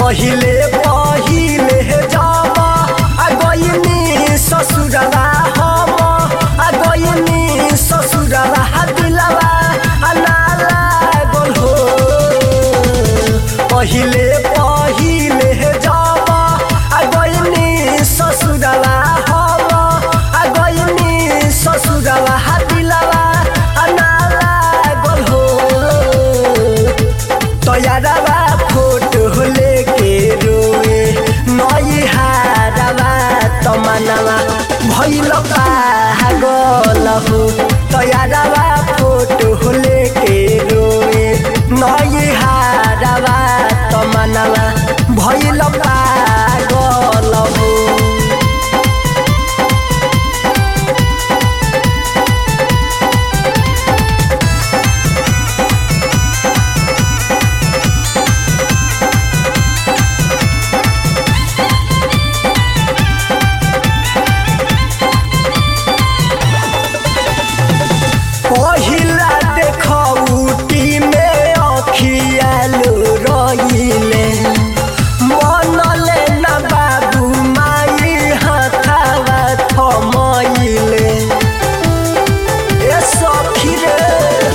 पहिले पहिले जब आ गइनी ससुरवा हम आ गइनी ससुरवा दिलवा आ ना लागल हो पहिले पहिले जब आ गइनी ससुरवा हम आ गइनी ससुरवा दिलवा आ ना लागल हो तैयारवा फोटो लेके रोए नई हारवा तमनवा भैल पागल हो तैयारवा फोटो लेके रोए नई हारवा तमनवा भैल पागल हो पहिला देखौटी में अखियालो रहिले मनले न बाबू माई हाथावा थमैले ए सखी रे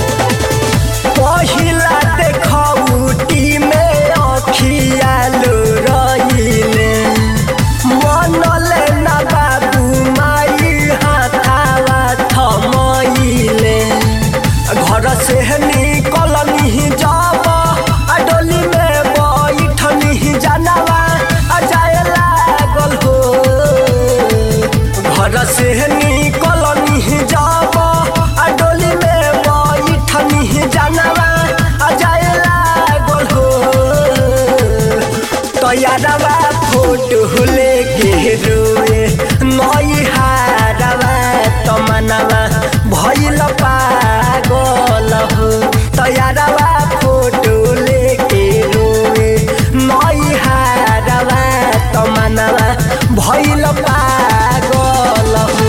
पहिला देखौटी में अखियालो रहिले मनले न बाबू माई हाथावा थमैले घर से निकलनी जब आ डोली में बैठनी जानवा आ जाए लागल हो घर से निकलनी जब आ डोली में बैठनी जानवा आ जाए लागल हो तैयारवा फोटो लेके रोए नई हारवा तमनवा भैल पागल हो तैयारवा फोटो लेके रोए नई हारवा तमनवा भैल पागल हो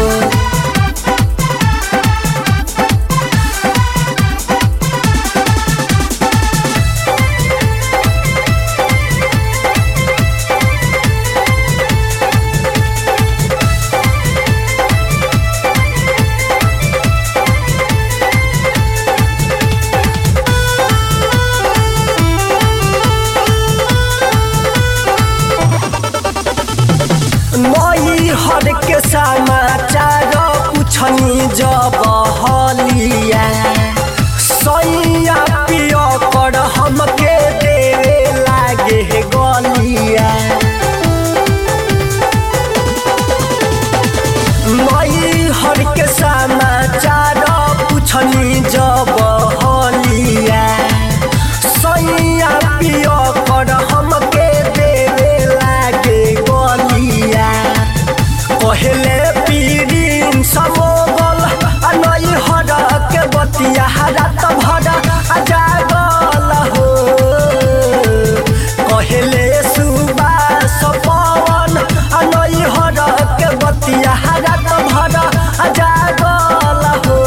नई हर के समाचार पुछनी जब हलिया सैया पिय कर हमके देवे लागे गलिया नई हर के समाचार पुछनी जब हलिया सैया पिय कर हमके देवे लागे गलिया पहले पीरिन समोगल आ नई हर के बतिया रात भर आ जागल हो पहले सुबास पवन आ नई हर के बतिया रात भर आ जागल हो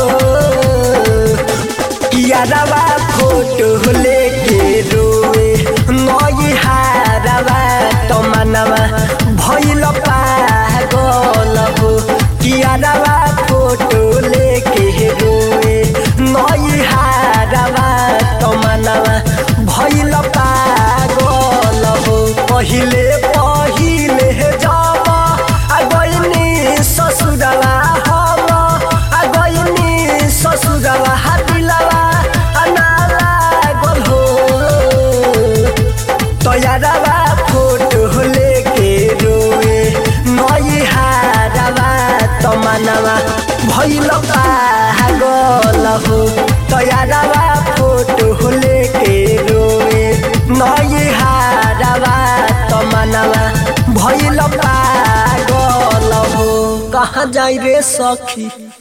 कियारवा फोटो लेके रोए नई हारवा तमनवा भैल पागल हो कियारवा फोटो लेके रोए नई हारवा तमनवा भैल पागल हो पहिले पहिले जब आ गइनी ससुरवा हम आ गइनी ससुरवा दिलवा आ ना लागल हो तैयारवा फोटो लेके रोए नई हारवा तमनवा भैल पागल हो तैयारवा फोटो लेके रोए नई हारवा तमनवा भैल पागल हो कहाँ जाई रे सखी